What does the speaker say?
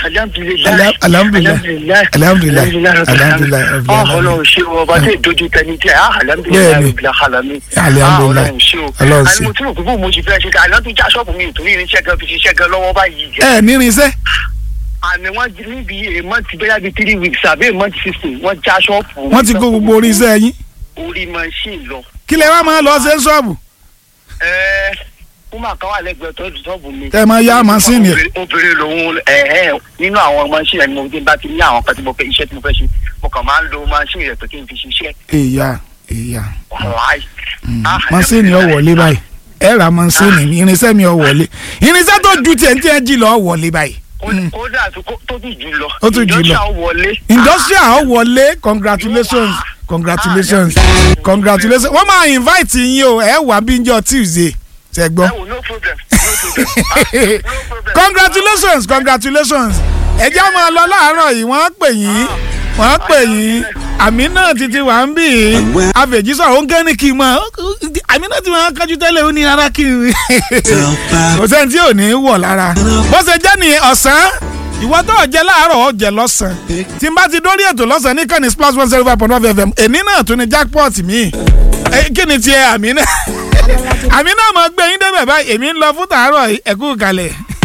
alhamdulilayi alhamdulilayi alhamdulilayi alhamdulilayi ah Ọlọ́run ṣe o ọba tí ìdojú tẹni tẹ ah alhamdulilayi Bẹ́ẹ̀ni. rabbil alamin Alhamdulilayi. ah Ọlọ́run ṣe o Ọlọ́run ṣe. àìmọ̀ tí mo gbogbo mo ṣe fẹ́ ṣe ká àná tó já ṣọ́ọ̀bù mi nítorí irinṣẹ́ gan fi ṣiṣẹ́ gan lọ́wọ́ báyìí ẹ nírinṣẹ́ àmì wọn di níbi a month bẹ́yà bíi three weeks àbí a month sixteen wọ́n já ṣọ́ọ̀bù wọ́n ti kó gbogbo oríṣẹ́ yín orí machine lọ kí lẹ wá máa lọ ṣe ń ṣọ́ọ̀bù ẹ kó máa kán wà lẹ́gbẹ̀ẹ́ tó ṣọ́ọ̀bù mi. Tẹ́ ẹ máa yá machine yẹn. Obìnrin- obìnrin lòun ẹ ẹ nínú àwọn machine ẹni mo ti bá ti ní àwọn kan tí mo fẹ́ iṣẹ́ tí mo fẹ́ ṣe mo kàn máa ń lo machine rẹ̀ pé kí n fi ṣiṣẹ́ èyà èyà wàláì. Ah, masini ọ wọlé báyìí ẹ ra masini mi irinṣẹ́ mi ọ wọlé irinṣẹ́ tó ju tiẹ̀ ń tiẹ̀ jí lọ ọ wọlé báyìí Kó- kódà tó kó- tó tún jù lọ Ó tún jù lọ. Industrial wọlé. industrial ọ wọlé congratulations congratulations congratulations wọ́n máa invite yín o ẹ wà bí njọ́ tuesday ṣe gbọ́ ẹ wò no problem no problem Ah, no problem. congratulations congratulations ẹ jẹ́ máa lọ láàárọ̀ yìí wọ́n á pè yín wọ́n á pè yín àmì náà títí wà ń bì í àfẹ̀jísọ̀ ó ń gẹ́ ní kí n mọ̀ àmì náà ti máa ń kájú tẹ́lẹ̀ ó ní ara kí n kò sẹ́ni tí ò ní í wọ̀ lára bó ṣe jẹ́ ní ọ̀sán ìwọ tó jẹ láàárọ̀ ó jẹ lọ́sàn-án tí n bá ti dórí ètò lọ́sàn-án ní kàní splash one zero five point one fm èní náà tún ní jackpot mi kí ni tiẹ̀ àmì náà àmì náà mọ̀ gbé yín débẹ̀ báyìí èmi ń lọ fún tàárọ̀ ẹ̀kú kalẹ̀.